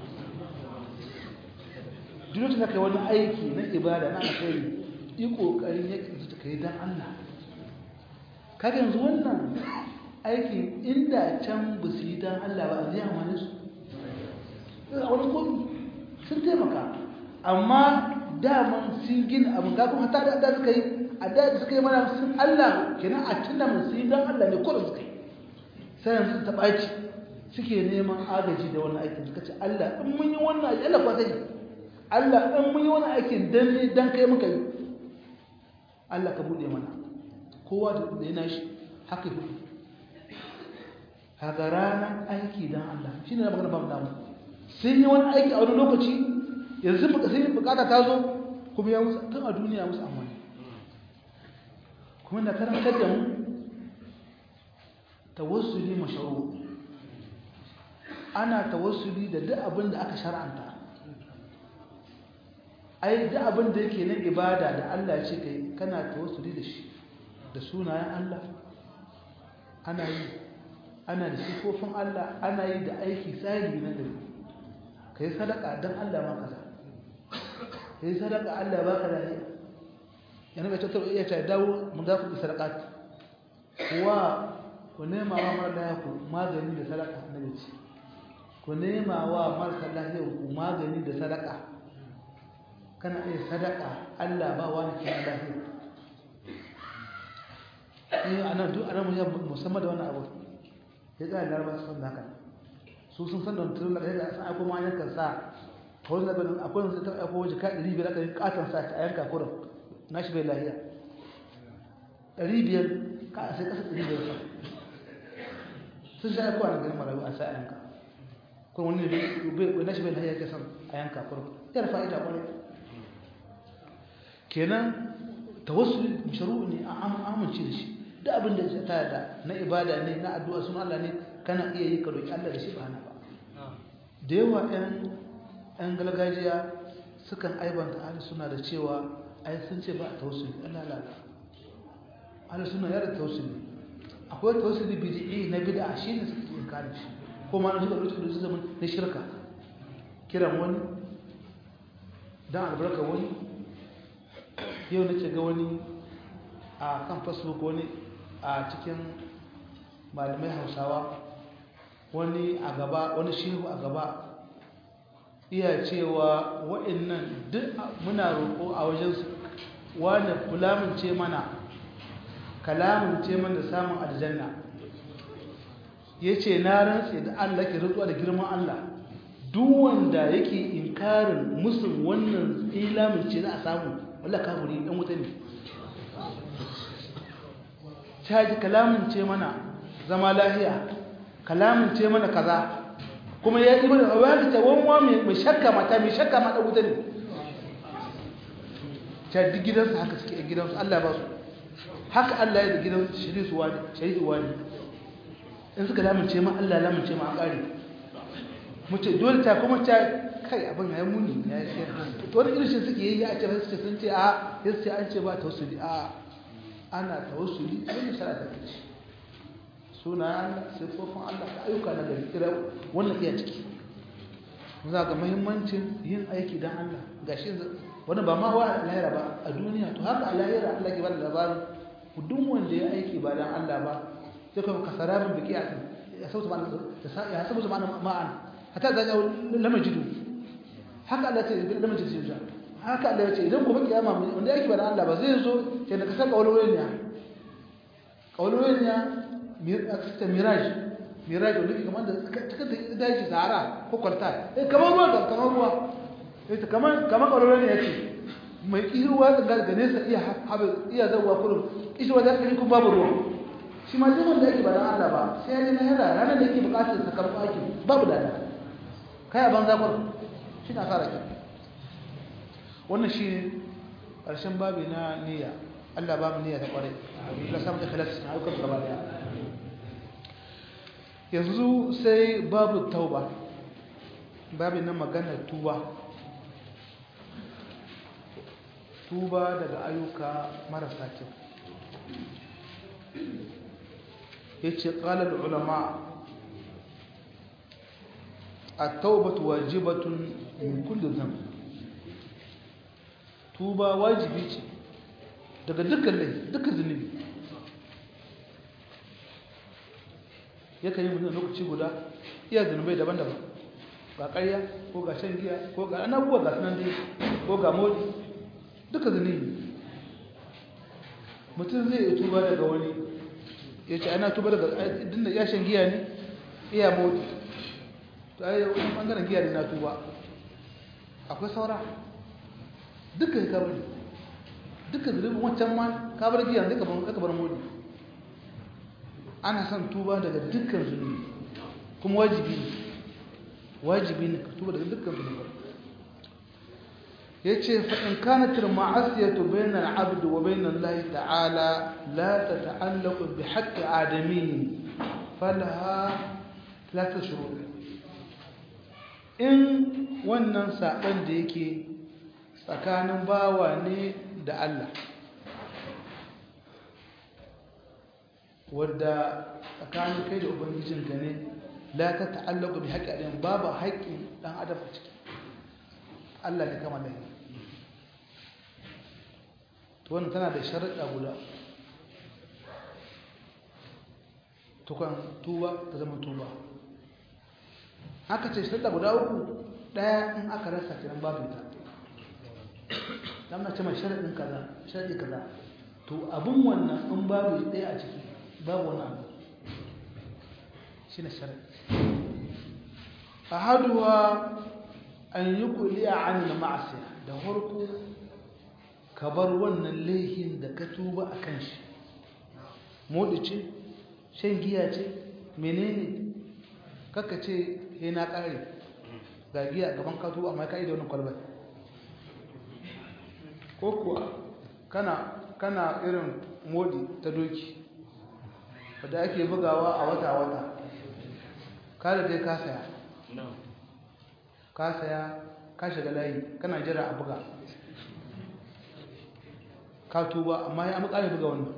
duk lokacin da ka yi wani aiki na ibada na alkhairi yi kokarin ya kinsu ka yi don Allah kaga yanzu wannan aikin inda can ba su yi don Allah ba a zai amfani su a wani komi sun taimaka amma daman sun gina abin gaggun hata da suka yi a da suka yi mana sun Allah kenan a tunda mun sai dan Allah ne kullum suka yi sai yanzu ta baci suke neman agaji da wannan aikin suka ce Allah in mun yi wannan aiki Allah kwata ne Allah in mun yi wannan aikin dan ne dan kai muka yi Allah ka bude mana kowa da yana shi haka yi haka ranar aiki dan Allah shine na magana ba mu damu sun yi wani aiki a wani lokaci yanzu sun yi bukata ta zo kuma ya musu tun a duniya musu amfani kuma na karantar da mu tawassuli masharu ana tawassuli da duk abin da aka shar'anta ai duk abin da yake na ibada da Allah ce kai kana tawassuli da shi da sunayen Allah ana yi ana da sifofin Allah ana yi da aiki tsari na dare kai sadaka dan Allah ma kaza kai sadaka Allah ba ka lafiya yana mai tattara iya ta dawo mun za ku sadakat wa ku nema wa mara lafiya ku magani da sadaka na ce ku nema wa marasa lafiya ku magani da sadaka kana iya sadaka Allah ba wani kina lafiya ni ana duk ana mun musamman da wannan abu ya ga laraba su san haka su sun san da mutum da ya san akwai ma yankan sa kawai da ban akwai wanda ta akwai waje ka 500 aka yi katon sa ta yanka kurin nashi bai lafiya 500 ka sai kasa 500 sa sun sha akwai wani garin marayu a sa yanka kuma wani bai nashi bai lafiya ke san a yanka kurin yar fa'ida kwarai kenan tawassuli mashru ne a amince da shi duk abin da ta yarda na ibada ne na addu'a sun Allah ne kana iya yi ka roki Allah da shi ba hana ba da yawa ɗan ɗan galgajiya sukan aibanta ahli suna da cewa ai sun ce ba a tawassuli Allah la la ahli suna yarda tawassuli akwai tawassuli bid'i na bid'a shine suke inkari shi ko ma na suka rubuta da zaman na shirka kiran wani dan albarka wani yau na ce ga wani a kan facebook wani a cikin malamai hausawa wani a gaba wani shehu a gaba iya cewa wa'annan duk muna roƙo a wajensu wani kulamince mana kalamince mana da samun aljanna ya ce na rantse da allah ke rutsuwa da girman allah duk wanda yake inkarin musul wannan ilamince za a samu wallah kafiri dan wuta ne caji kalamin ce mana zama lahiya kalamin ce mana kaza kuma ya yi mana wani ta wanwa mai shakka mata mai shakka mata wuta ne caji gidansu haka suke gidansu Allah ba su haka Allah ya da gidan shari'u wani shari'u wani in suka lamince ma Allah lamince ma a ƙari mutu dole ta kuma ta kai abin ya muni ya yi to wani irin shi suke yi ya ce su sun ce a ya ce an ce ba tawassuli a ana tawassuli wani shara ta kici suna Allah sifofin Allah da ayyuka na gari kira wannan iya ciki za ga muhimmancin yin aiki don Allah gashi wani ba ma wa lahira ba a duniya to haka a lahira Allah ke bada labarin duk wanda ya aiki ba don Allah ba sai kuma kasarabin biki a ya sauta ma'ana ya sauta ma'ana hatta zan yau lamajidu haka Allah ce da mace ce haka Allah ya ce idan gobe kiyama wanda yake bada Allah ba zai zo ke da kasar kaulowin ya kaulowin ya ta mirage mirage wanda kamar da cikin da daji sahara ko kwalta eh kamar ruwa da kamar ruwa eh kamar kamar kaulowin ya ce mai kiruwa da ga nesa iya haɓe iya zawa kullum kishi wajen kiri kun babu ruwa shi ma duk wanda yake bada Allah ba sai ya ne na yara ranar da yake bukatar sakamako aiki babu dada kai a banza kwar shi na fara kyau wannan shi ne ƙarshen babi na niyya allah babu niyya ta ƙwarai la samun da filas na aukar gaba daya yanzu sai babu tauba babi na maganar tuba tuba daga ayyuka marasa kyau ya ce ƙalar ulama التوبة واجبة من كل ذنب توبة واجبي ce daga dukkan lai dukkan zunubi yakan yi mutum lokaci guda iya zunubai daban-daban ga ƙarya ko ga shan giya ko ga anabuwa ga sunan dai ko ga modi duka zunubi mutum zai yi tuba daga wani ya ce ana tuba daga dinda ya shan giya ne iya modi to ai wani bangaren giya ne na tuba akwai saura duka ya kabar duka zunubin wancan ma kabar giya zai kabar modi ana son tuba daga dukkan zunubi kuma wajibi ne wajibi ne ka tuba daga dukkan zunubi yace fa in kanat al-ma'asiyatu bayna al-'abd wa bayna Allah ta'ala la tata'allaqu bi haqqi adami falaha thalath shurut in wannan saban da yake tsakanin bawa ne da Allah wadda tsakanin kai da ubangijinka ne la ta ta'allaqu bi haqqi adam babu haƙƙin dan adam a ciki Allah ne kama da to wannan tana da sharuɗa guda tukan tuba ta zama tuba haka ce sharuɗa guda uku ɗaya in aka rasa kiran babu ta dan na ce mai sharaɗin kaza sharaɗi kaza to abin wannan in babu ɗaya a ciki babu wani abu shi ne sharaɗi ahaduwa an yi kuliya an ma'asiya da harko ka bar wannan laihin da ka tuba a kan shi modi ce shan giya ce menene kaka ce he na ƙare ga giya gaban ka tuba amma ka yi da wani kwalbar ko kuwa kana kana irin modi ta doki wadda ake bugawa a wata-wata kada dai ka saya ka saya ka shiga layi kana jira a buga ka tuba amma ya amurka buga wannan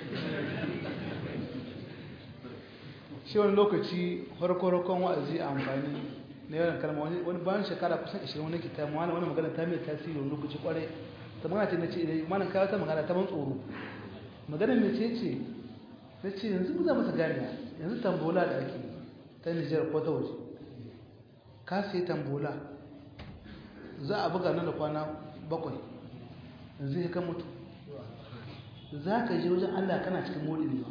shi wani lokaci farko-farkon wa'azi a amfani na yawan kalma wani bayan shekara kusan 20 wani kita wani wani magana ta mai tasiri wani lokaci kwarai ta magana ce na ce idan manan kawo ta magana ta ban tsoro magana mai ce ce na ce yanzu za masa gani yanzu tambola da ake ta nijar ko ta waje ka sai tambola za a buga nan da kwana bakwai yanzu ya kan mutu za ka je wajen allah kana cikin mori ne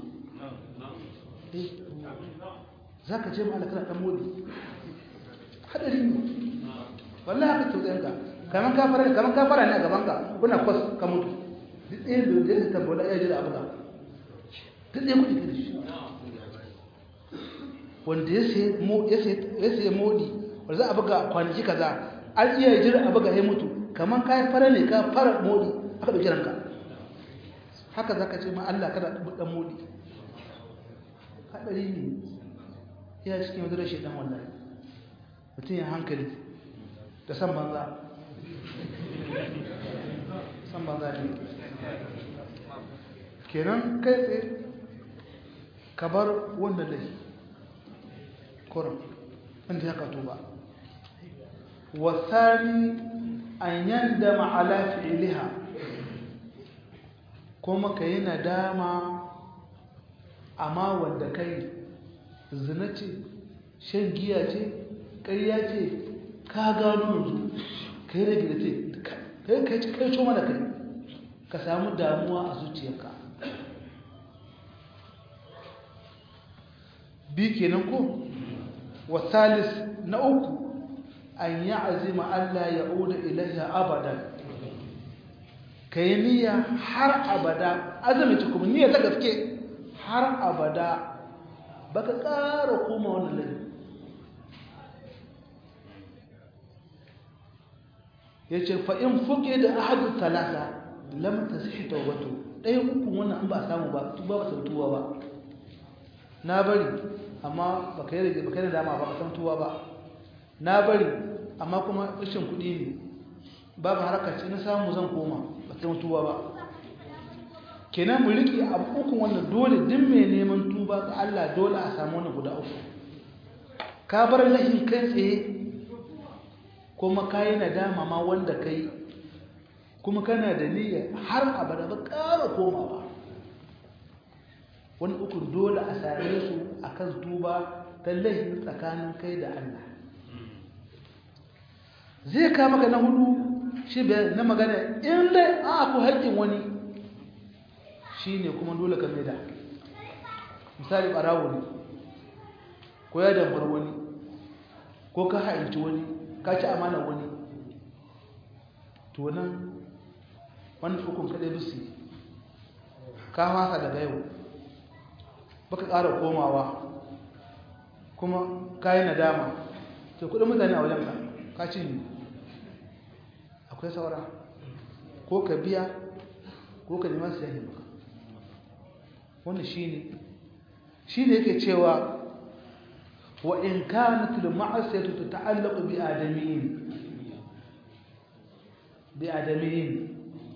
za ka je ma allah kana ɗan mori haɗari ne wallah haka tausayin ka kamar kafara kamar kafara ne a gaban ka kuna kwas ka mutu duk ɗaya da ya tambola ya je da abuga duk ɗaya kuɗi da shi wanda ya sayi modi wanda za a buga kwanaki kaza an iya jira a buga ya mutu kamar kayan fara ne ka fara modi aka ɗauki ranka haka za ka ce ma Allah kada ɗan modi haɗari ne ya cikin yanzu da shaidan wallahi mutum ya hankali da san banza san banza ne kenan kai tsaye ka bar wannan laifi kurin inda ya kato ba wasani an yanda ma'ala fi'iliha kuma ka yi nadama amma wanda kai zina ce shan giya ce ƙarya ce ka gano yanzu ka yi rage da ce kai kai coma da kai ka samu damuwa a zuciyarka bi kenan ko wasalis na uku an yi azima Allah ya oda ilaiha abadan ka yi niyya har abada azumi ci kuma niyya ta gaske har abada baka ƙara koma wannan laifin ya ce fa'in fuke da ahadu talata lamta su shi taubato ɗaya uku wannan an ba samu ba tuba ba sautuwa ba na bari amma ba ka yi da dama ba san tuwa ba na bari amma kuma rashin kuɗi ne babu haraka ce na samu zan koma ba san tuwa ba kenan mu riƙe abu ukun wannan dole duk mai neman tuba ga Allah dole a samu wannan guda uku ka bar lahin kai tsaye kuma ka yi nadama ma wanda ka yi kuma kana da niyya har abada ba ƙara komawa wani ukun dole a same su a kan tuba ta laifin tsakanin kai da Allah zai ka maka na hudu shi na magana in dai a ku haƙƙin wani shi ne kuma dole ka maida misali ɓarawo ne ko ya dambar wani ko ka hainci wani ka ci amana wani to nan wani ukun kaɗai bisi ka fasa daga yau baka ƙara komawa kuma ka yi nadama to kudin mutane a wajen ka ci ne akwai akwai saura ko ka biya ko ka nema su yahi maka wannan shi ne shi ne yake cewa wa in kanat al ma'asiyatu tata'allaqu bi adamiyyin bi adamiyyin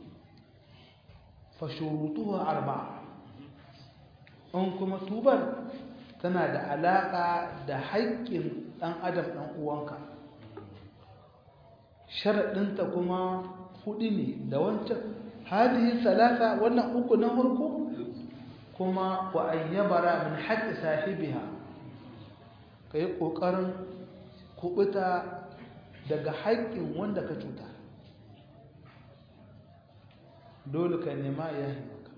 fa shurutuha arba'a in kuma tubar tana da alaka da haƙƙin ɗan adam ɗan uwanka sharaɗinta kuma hudu ne da wancan hadihi salasa wannan uku na farko kuma wa an yabara min haƙƙi sahibiha ka yi ƙoƙarin kuɓuta daga haƙƙin wanda ka cuta dole ka nema ya yi maka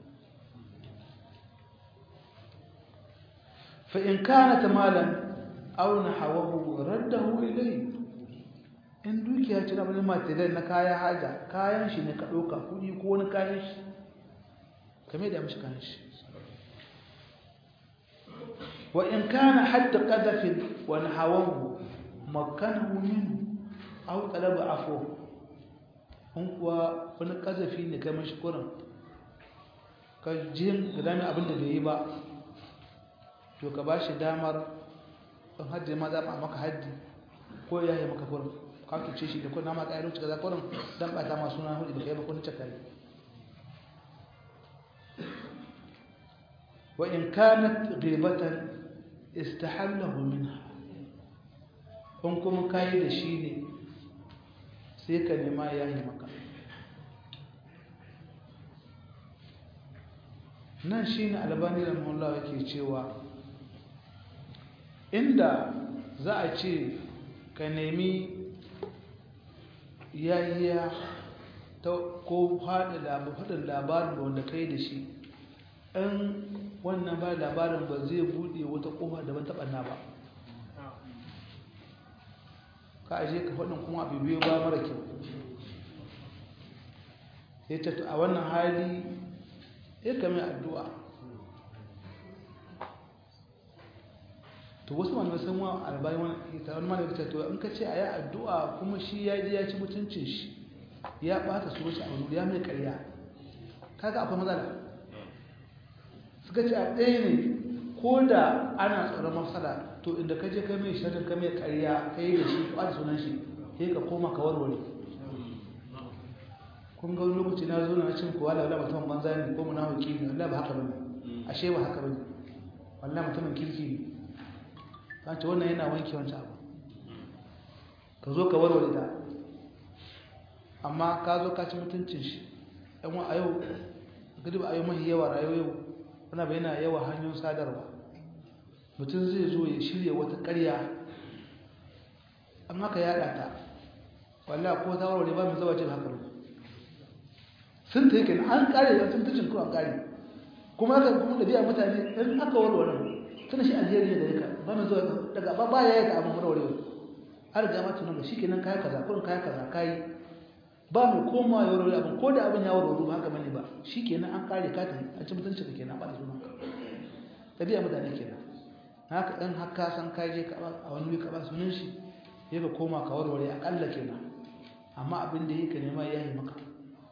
fa'in kana ta malam auna hawahu raddahu ilai in dukiya ce na wani material na kaya haja kayan shi ne ka ɗauka kuɗi ko wani kayan shi kame da mashi kayan shi wa in kana hadda qadafin wa nahawahu makanahu min aw talaba afu in kuwa wani kazafi ne kai mashi kurin ka jin da dami abin da bai yi ba to ka ba shi damar in haddi ma za maka haddi ko ya yi maka kurin ka tuce shi da kuna ma ƙayar wuce ga zakorin don ɓata masu na hudu da kai ba kuna cakari wa in kanat ghibatan istahallahu minha in kuma kayi da shi ne sai ka nema ya yi maka nan shi ne albani da mahullah yake cewa inda za a ce ka nemi yayiya ta ko haɗin labarin da wanda kai da shi in wannan ba labarin ba zai buɗe wata ƙofa da ban taɓa ba ka aje ka faɗin kuma abu biyu ba mara kyau ya ce a wannan hali ya kame addu'a to wasu malamai sun wa albayi wani ita wani malamai ta to in ka ce a yi addu'a kuma shi ya ji ya ci mutuncin shi ya ɓata su wasu abu ya mai ƙarya kaga akwai matsala suka ce a ɗaya ne ko da ana tsoron mafsala to inda ka je ka mai shirin ka mai ƙarya ka yi da shi ɓata sunan shi sai ka koma ka warware kun ga wani lokaci na zo na cin kowa da wala mutumin banza ne ko muna hauki ne wallahi ba haka bane ashe ba haka bane wallahi mutumin kirki ne ta ce wannan yana wanke wancan abu ka zo ka warware ta amma ka zo ka ci mutuncin shi yan wa a yau gadi ba a yau mahi yawa rayuwa yau wani bai yana yawa hanyoyin sadarwa mutum zai zo ya shirya wata karya amma ka yada ta wallahi ko ta warware ba mai zawa ce haka ba sun ta yake an kare da sun tucin kuma an kare kuma aka kuma da biya mutane in aka warware tana shi alheri ne da yaka ba mai zuwa daga ba baya ya ga abin warware har ga ma tunan shi kenan kai kaza kurin kai kaza kai ba mai koma ya warware abin ko da abin ya warware ba haka bane ba shi kenan an kare ka ta a ci mutunci ka kenan ba da sunan ka tabiya mutane kenan haka in haka san kai je ka a wani wuri ka ba sunan shi ya ka koma ka warware akalla kenan amma abin da yake nema ya yi maka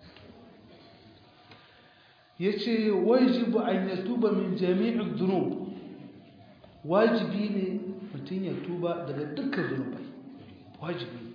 ya ce wajibu an ya tuba min jami'in zunub wajibi ne mutum ya tuba daga dukkan zunubai wajibi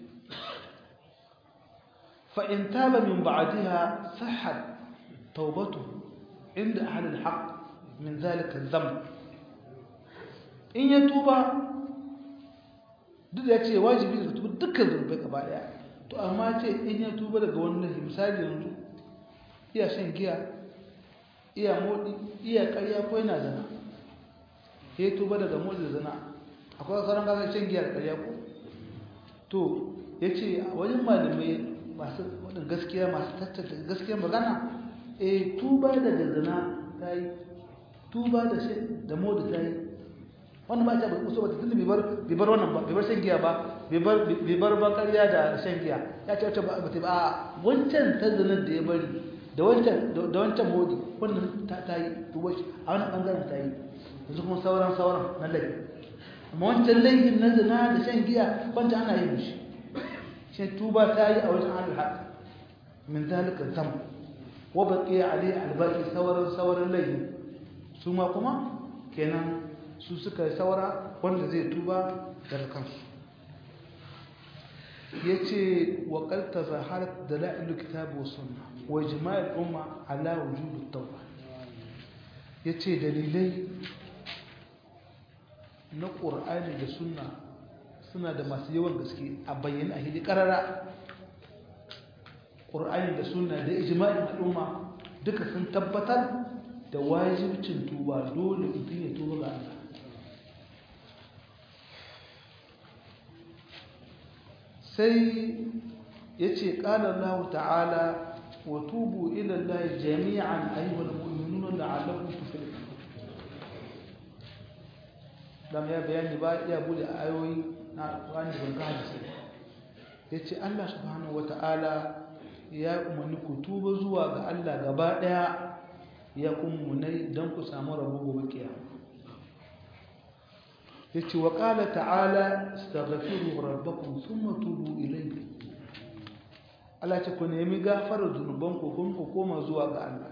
fa'in taba min ba'adiha sahad taubatu inda ahalin haƙ min zalika zam in ya tuba duk da ya ce wajibi ne tuba dukkan zunubai gaba daya to amma ce in ya tuba daga wannan misali yanzu iya shan giya iya modi iya ƙarya ko yana zana ya tuba daga modi da zana akwai sauran gasar shan giyar ƙarya ko to ya ce a wajen malamai masu waɗin gaskiya masu tattata gaskiyar magana e tuba daga zana ta yi tuba da modi ta yi wannan ba ta ba kusa ba ta tunda bai bar wannan ba bai bar shan giya ba bai bar ba ƙarya da shan giya ya ce wacce ba ta ba a wancan ta zanar da ya bari da wancan da wancan modi wannan ta yi tuba shi a wani bangaren ta yi yanzu kuma sauran sauran na laifi amma wancan laifin na zina da shan giya wancan ana yin shi shi tuba ta yi a wajen ahlul haq min zalika zam wa baqiya alai albaqi sauran sauran laifi su ma kuma kenan su suka saura wanda zai tuba daga kansu yace wa qad tazaharat dalailul kitab wa sunnah wa ijma'ul umma ala wujub at-tawbah yace dalilai na qur'ani da sunna suna da masu yawan gaske a bayyana a hidi karara qur'ani da sunna da ijma'in al'umma duka sun tabbatar da wajibcin tuba dole mutum ya tuba ga Allah sai ya ce ƙala Allah ta'ala wa tubu ila Allah jami'an ayyuhal mu'minuna la'allakum tuflihun dan ya bayani ba ya bude ayoyi na Qur'ani ban ga hadisi yace Allah subhanahu wata'ala ya umarni ku tuba zuwa ga Allah gaba daya ya kummunai dan ku samu rabo gobe kiyama yace wa qala ta'ala astaghfiru rabbakum thumma tubu ilayhi Allah ce ku nemi gafarar zunuban ku kun ku koma zuwa ga Allah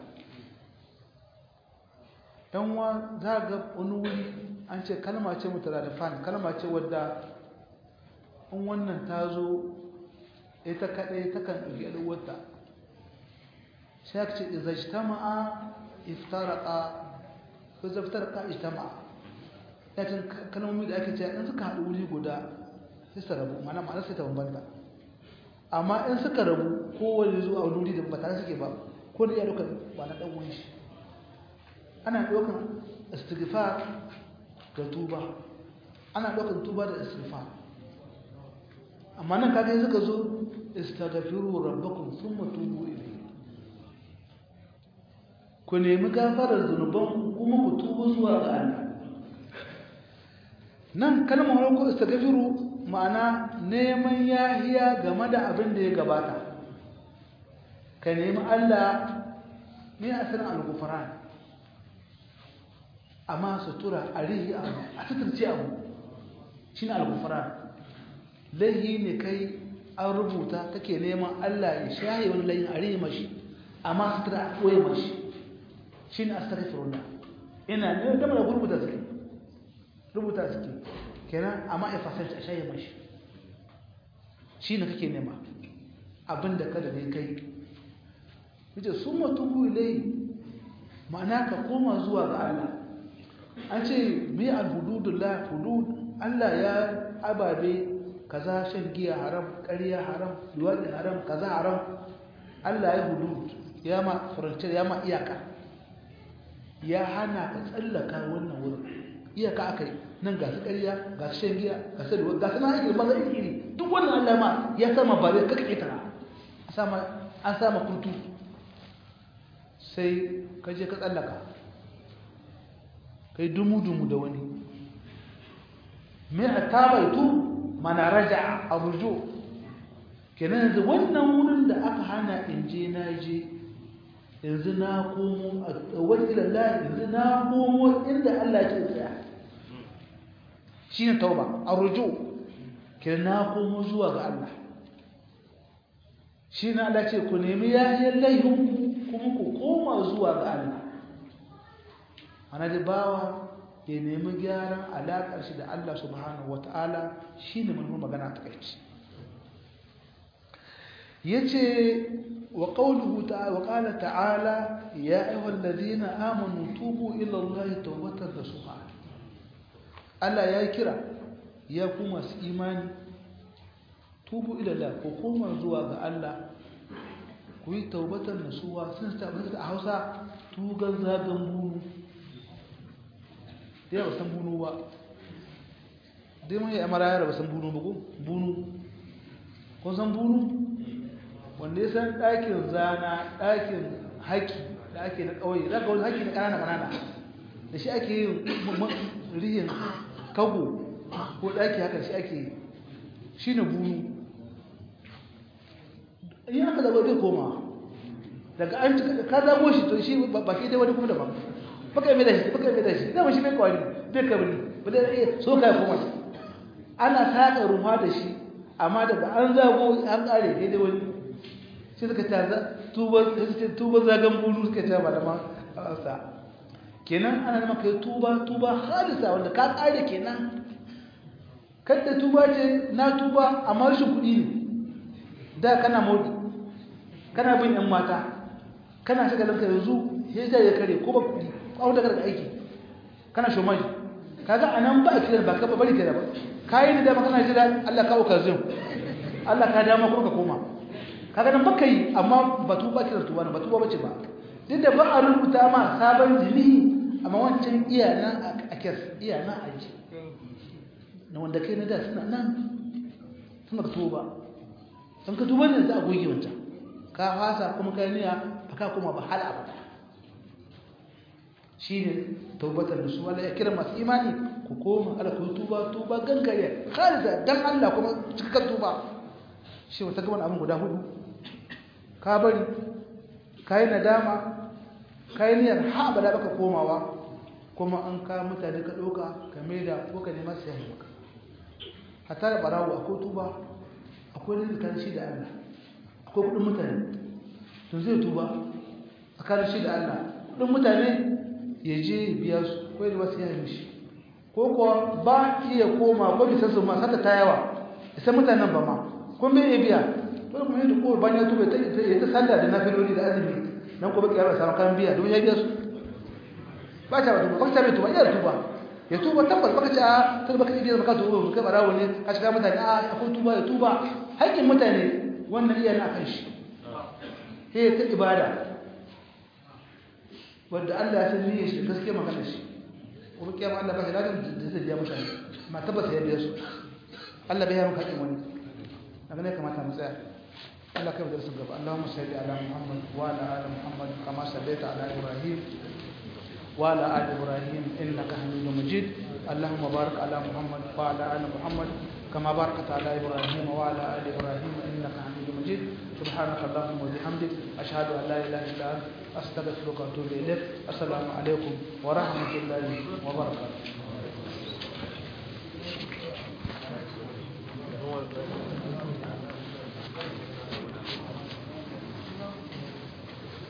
dan wa za ga wani wuri an ce kalma ce mutaradifan kalma ce wadda in wannan ta zo ita kadai takan ɗauki alwata sai aka ce idza ijtama'a iftaraqa ko idza iftaraqa ijtama'a yakin kalmomi da ake cewa in suka haɗu wuri guda sai su rabu mana ma'ana sai ta bambanta amma in suka rabu kowane zuwa wani wuri da ba tare suke ba ko da iya ɗaukar ba na ɗan wani shi ana ɗaukar istighfar da tuba ana ɗaukar tuba da istighfar amma nan kaga suka zo istaghfiru rabbakum thumma tubu ilayhi ku nemi gafarar zunuban kuma ku tuba zuwa ga Allah nan kalmar farko istaghfiru ma'ana neman yahiya game da abin da ya gabata ka nemi Allah ne asalin al-ghufran amma sutura arihi abu a suturce abu shine al-ghufran laihi ne kai an rubuta kake neman Allah ya shaye wani laihin arihi mashi amma sutura a koye mashi shine astaghfirullah ina ne da mara rubuta suke rubuta suke kenan amma ya fasarci a shaye mashi shi ne kake nema abinda kada ne kai yace sun matubu ilai ma'ana ka koma zuwa ga Allah an ce mai alhududullah hudud Allah ya ababe kaza shan giya haram ƙarya haram luwaɗi haram kaza haram Allah ya hudud ya ma furanciyar ya ma iyaka ya hana ka tsallaka wannan wurin iyaka aka yi nan ga su ƙarya ga su shan giya ga su luwaɗi ga su na haƙi maza iri duk wannan Allah ma ya sama ba zai kaka ƙetara an sama kurtu sai ka je ka tsallaka kai dumu-dumu da wani mai a tabaitu mana raja a rujo kenan yanzu wannan wurin da aka hana in je na je yanzu na komo a tsawon ilallah yanzu na komo inda Allah ke tsaya shi ne tauba a rujo kenan na komo zuwa ga Allah shi na Allah ce ku nemi yahiyar laihun kuma ku koma zuwa ga Allah ana da bawa ya nemi gyaran alaƙar shi da Allah subhanahu wata'ala shi ne manufar magana ta kai ya ce wa ƙaunuhu wa ƙala ta'ala ya aiwon lalzina amonu tubu illallahi tawbatar da suha Allah ya kira ya ku masu imani tubu ilallah ko koma zuwa ga Allah ku yi taubatar nasuwa sun tabbatar a hausa tugan zagan bunu da yawa san bunu ba dai mai amara yara ba san bunu ba ko bunu kun san bunu wanda ya san ɗakin zana ɗakin haki da ake na ƙauye za ka wani haki na ƙanana ƙanana da shi ake yin rihin kago ko ɗaki haka shi ake yi shi ne bunu in aka zaɓa zai koma daga an ka zaɓo shi to shi ba ke dai wani kuma daban baka mai da shi baka mai da shi dama shi bai kwari bai kabri ba da iya so ka koma ana saka ruwa da shi amma daga an zago an kare daidai wani sai suka ce tuba zagan bulu suka ce malaman sa kenan ana nama kai tuba tuba halisa wanda ka tsare kenan kadda tuba ce na tuba amma rashin kuɗi ne da kana modi kana bin yan mata kana shiga lanka yanzu sai da ya kare ko ba kuɗi ko da daga aiki kana shomaji kaga anan ba kira ba ka bari kira ba kai da dama kana jira Allah ka uka zum Allah ka dama ko ka koma kaga nan baka yi amma ba tuba kira tuba ba tuba bace ba duk da ba a rubuta ma sabon jini amma wancan iya nan a kes iya nan a ji na wanda kai na da suna nan suna ka tuba sun ka tuba ne za a goge wancan ka fasa kuma kai niyya ba ka kuma ba hal abada shi ne taubatar da su wala ya kira masu imani ku koma ala ku tuba tuba gangare khalida dan Allah kuma cikakken tuba shi wata gaban abin guda hudu ka bari kai nadama kai niyyar ha abada baka komawa kuma an ka mutane ka doka ka maida ko ka nema sai maka hatta da barawo akwai tuba akwai rizkan shi da Allah akwai kudin mutane to zai tuba tsakanin shi da Allah kudin mutane ya je biya su ko da wasu yayin shi ko kuwa ba iya koma ko bisa su ma sata ta yawa sai mutanen ba ma kun bai biya to kuma yadda ko ban ya tuba ta ta sallah da nafiloli da azumi nan ko ba kiyar samu kan biya don ya biya su ba ta tuba ba ta bai tuba ya tuba ya tuba tabbas baka ci a tun baka iya baka tuba kai barawo ne ka shiga mutane a akwai tuba ya tuba haƙƙin mutane wannan iya na kan shi sai ta ibada wanda Allah ya san niyyar shi gaskiya magana shi kuma kiyama Allah ba shi ladan da zai biya mutane amma tabbata ya biya su Allah bai ya maka haƙƙin wani daga ne kamata mu tsaya Allah kai da su gaba Allahumma salli ala Muhammad wa ala ali Muhammad kama sallaita ala Ibrahim wa ala ali Ibrahim innaka Hamidum Majid اللهم بارك على محمد وعلى ال محمد كما باركت على ابراهيم وعلى ال ابراهيم انك حميد مجيد سبحانك اللهم وبحمدك اشهد ان لا اله الا انت استغفرك واتوب اليك السلام عليكم ورحمه الله وبركاته